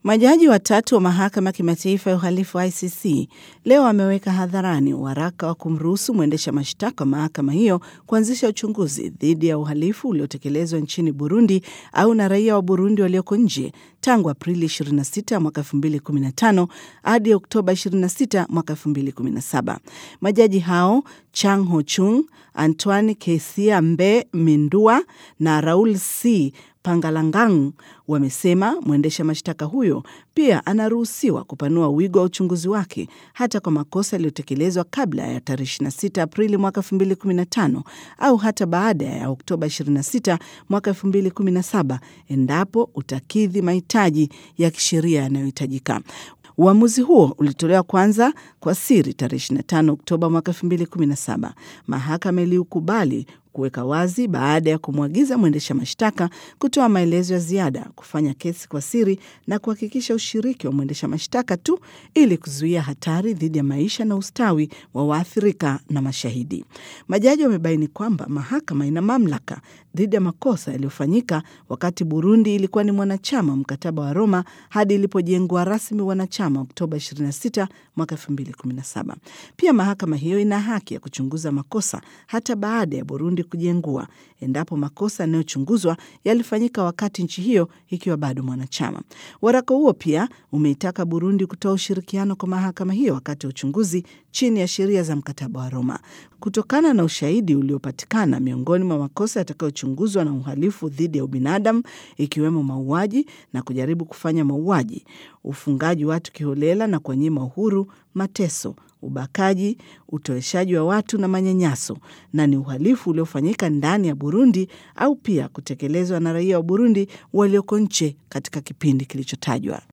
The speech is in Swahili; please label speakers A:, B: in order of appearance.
A: Majaji watatu wa mahakama ya kimataifa ya uhalifu wa ICC leo wameweka hadharani waraka wa kumruhusu mwendesha mashtaka wa mahakama hiyo kuanzisha uchunguzi dhidi ya uhalifu uliotekelezwa nchini Burundi au na raia wa Burundi walioko nje tangu Aprili 26 mwaka 2015 hadi Oktoba 26 mwaka 2017. Majaji hao Chang Ho Chung, Antoine Kesia Mbe Mindua na Raul C Pangalangang wamesema mwendesha mashtaka huyo pia anaruhusiwa kupanua wigo wa uchunguzi wake hata kwa makosa yaliyotekelezwa kabla ya tarehe 26 Aprili mwaka 2015 au hata baada ya Oktoba 26 mwaka 2017 endapo utakidhi mahitaji ya kisheria yanayohitajika. Uamuzi huo ulitolewa kwanza kwa siri tarehe 25 Oktoba mwaka 2017. Mahakama iliukubali kuweka wazi baada ya kumwagiza mwendesha mashtaka kutoa maelezo ya ziada, kufanya kesi kwa siri na kuhakikisha ushiriki wa mwendesha mashtaka tu ili kuzuia hatari dhidi ya maisha na ustawi wa waathirika na mashahidi. Majaji wamebaini kwamba mahakama ina mamlaka dhidi ya makosa yaliyofanyika wakati Burundi ilikuwa ni mwanachama mkataba wa Roma hadi ilipojengwa rasmi wanachama Oktoba 26 mwaka 2017. Pia mahakama hiyo ina haki ya kuchunguza makosa hata baada ya Burundi kujengua endapo makosa yanayochunguzwa yalifanyika wakati nchi hiyo ikiwa bado mwanachama. Waraka huo pia umeitaka Burundi kutoa ushirikiano kwa mahakama hiyo wakati wa uchunguzi chini ya sheria za mkataba wa Roma. Kutokana na ushahidi uliopatikana, miongoni mwa makosa yatakayochunguzwa na uhalifu dhidi ya ubinadamu ikiwemo mauaji na kujaribu kufanya mauaji, ufungaji watu kiholela na kuwanyima uhuru, mateso ubakaji, utoeshaji wa watu na manyanyaso, na ni uhalifu uliofanyika ndani ya Burundi au pia kutekelezwa na raia wa Burundi walioko nje katika kipindi kilichotajwa.